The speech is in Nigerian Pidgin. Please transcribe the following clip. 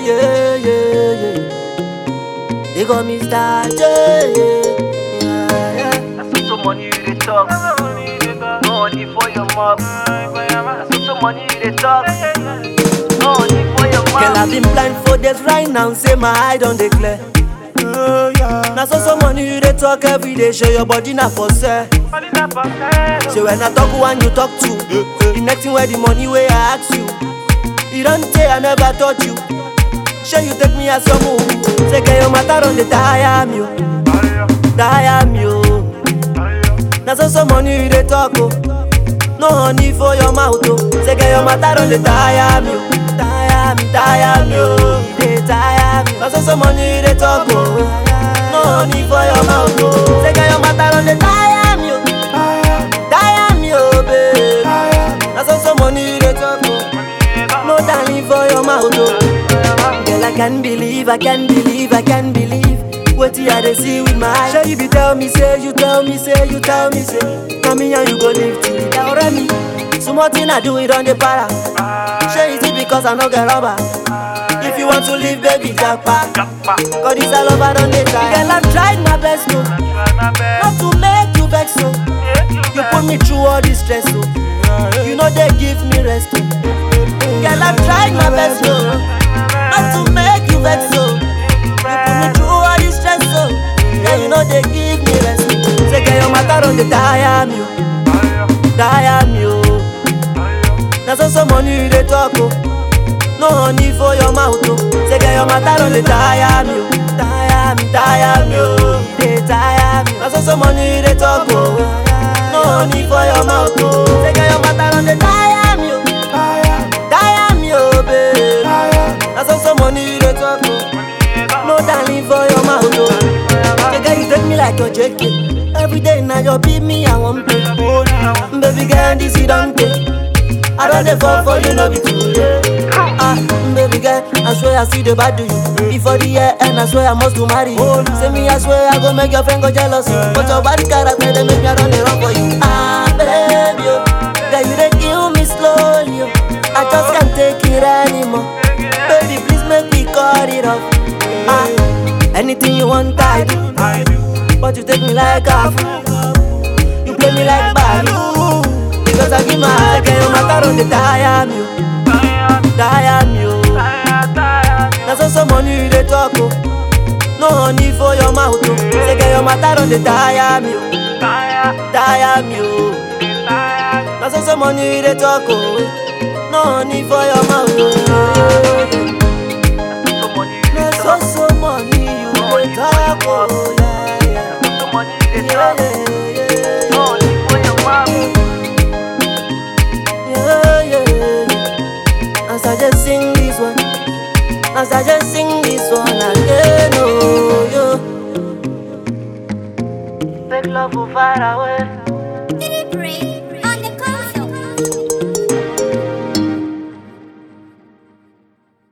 yeah, yeah, yeah. They call me Star J. Yeah, yeah. I saw some money you dey talk. No money for your mouth. I saw some money you dey talk. No money for your Girl, I've mouth. been blind for days right now. Say my eye don't declare. Now so some money you dey talk every day. Show your body na for sale. So when I talk one, you talk two. The next thing where the money where I ask you. You don't say I never taught you. Sure you take me as your move. Say get your matter on the tire me, oh. tire me. Oh. Now so some money you dey talk oh. No honey for your mouth oh. Say get your matter on the tire me, oh. tire me, tire me. Oh. You dey tire me. Now so some money you dey talk oh. No honey for your mouth oh. Say get your matter on the tire me, oh. tire me, oh babe. Now so some money you dey talk oh. No darling for your mouth oh. Girl, I can't believe, I can't believe, I can't believe what I dey see with my eyes. Sure you be tell me, say you tell me, say you tell me, say come here and you go live till the day already. So much thing I do it on the para. Sure is it because I no get rubber? If you want to live, baby, jackpot. Cause this all over on the side. Girl, I've tried my best, no, not to make you vex, so. You put me through all this stress, so. You know they give me rest, oh. Girl, I've tried my best, no, not to make you vex, so. You put me through all this stress, so. Yeah, you know they give me rest. Say, get your matter on the tire, me, oh. tire me, oh. Now so some money you dey talk, oh. No honey for your mouth, oh. Say, get your matter on the tire, me, oh. tire me, tire me, oh. You dey tire me. Now so some money you dey talk, oh. No honey for your mouth, oh. Say, get your matter on the tire, me, oh. tire me, oh, babe. Now so some money you dey talk, oh. No darling for your mouth, oh. Say, girl, you take me like your JK. Every day now you beat me, I want pay. Baby girl, this you don't take. I don't dey fall for you, no be too late. Ah, baby girl, I swear I see the bad do you. Before the year end, I swear I must to marry you. Say me, I swear I go make your friend go jealous. But your body character, they make me run the run for you. Ah, baby, oh. girl, you dey kill me slowly. Oh. I just can't take it anymore. Baby, please make me cut it off. Ah, anything you want, I do. But you take me like a fool. You play me like Balu. Because I give my heart, get your matter on the tire me, oh. tire me, oh. Now so some money you dey talk, oh. No honey for your mouth, oh. Say get your matter on the tire me, oh. tire me, oh. Now so some money you dey talk, oh. No honey for your mouth, oh. Now so so money you dey talk, oh. Yeah, yeah. Yeah, yeah, yeah, yeah. Yeah, yeah, yeah. As I just sing this one, as I just sing this one again, oh, yo. Take love far away. Did it breathe?